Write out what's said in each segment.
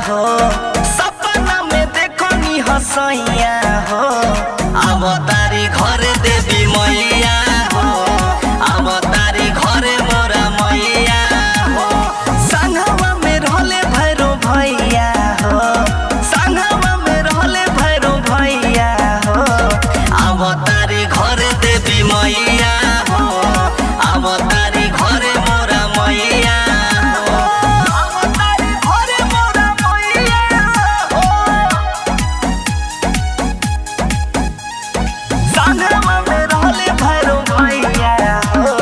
हो सपना में देखो नी हसैया हो अब तारी घर देवी मैया हो अब तारी घरे मोरा मैया हो संगवा में रहले भैरो भैया हो संगवा में रहले भैरो भैया हो अब तारी घर देवी मैया हो अब तारी घरे मोरा मैया हो अब तारी घरे मोरा मैया हो संगवा में रहले भैरो भैया हो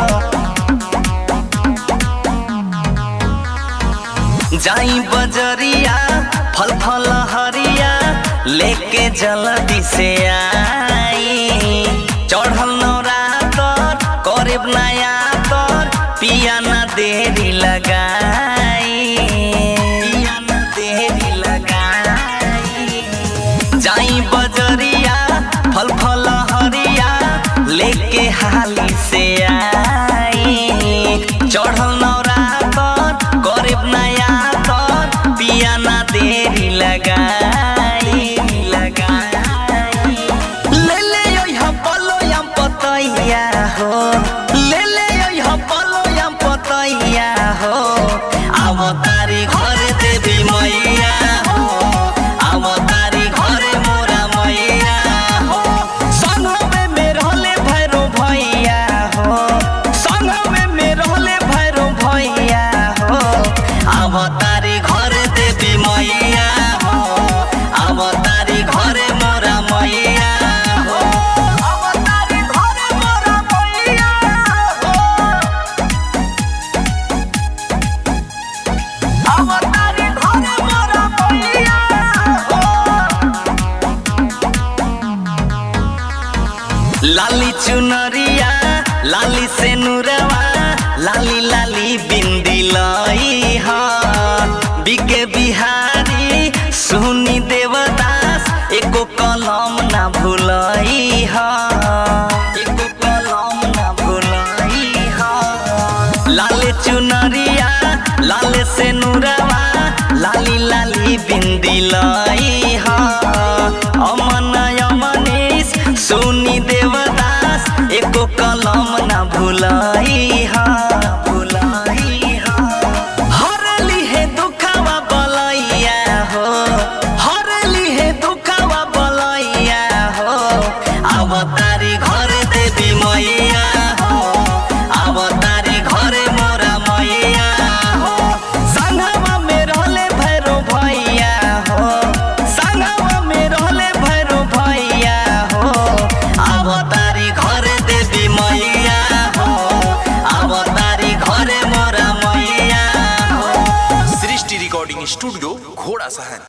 जाई बजरिया फल फल हरिया लेके जल्दी से आई चढ़ल नौरातर करीब नया तर पिया न देरी लगाई पिया न देरी लगाई जाई बजरिया फल फल हरिया लेके हाली से आई चढ़ल नौरातर गरीब नया तर पिया ना देरी लगाई लगाई ले ले ओइहा पलो यम पतैया हो ले ले ओइहा पलो यम पतैया हो अब तारी घर देवी मैया हो अब तारी घरे मोरा मैया हो संगमे में रहले भैरो भैया हो संगमे में रहले भैरो भैया हो अब तारी घर देवी मैया हो अब तारी घरे मोरा मैया हो अब तारी घरे मोरा मैया हो अब तारी घरे मोरा मैया हो लाली चुनरिया लाली से नुरवा लाली लाली बिंदी लाई हा बिके बिहारी सुनी देवदास एको कलम ना भुलाई हा एको कलम ना भुलाई हा लाले चुनरिया लाले से नुरवा लाली लाली बिंदी लाई हा अमन अमनीश सुनी देवदास एको कलम ना भुलाई हा भुलाई हा हरली हे दुखवा बलैया हो हरली हे दुखवा बलैया हो अब तारी घर देवी मैया हो अब तारी घरे मोरा मैया हो संगवा में रहले भैरो भैया हो संगवा में रहले भैरो भैया हो अब तारी घर देवी मैया हो अब तारी घरे मोरा मैया हो सृष्टि रिकॉर्डिंग स्टूडियो घोड़ा सहन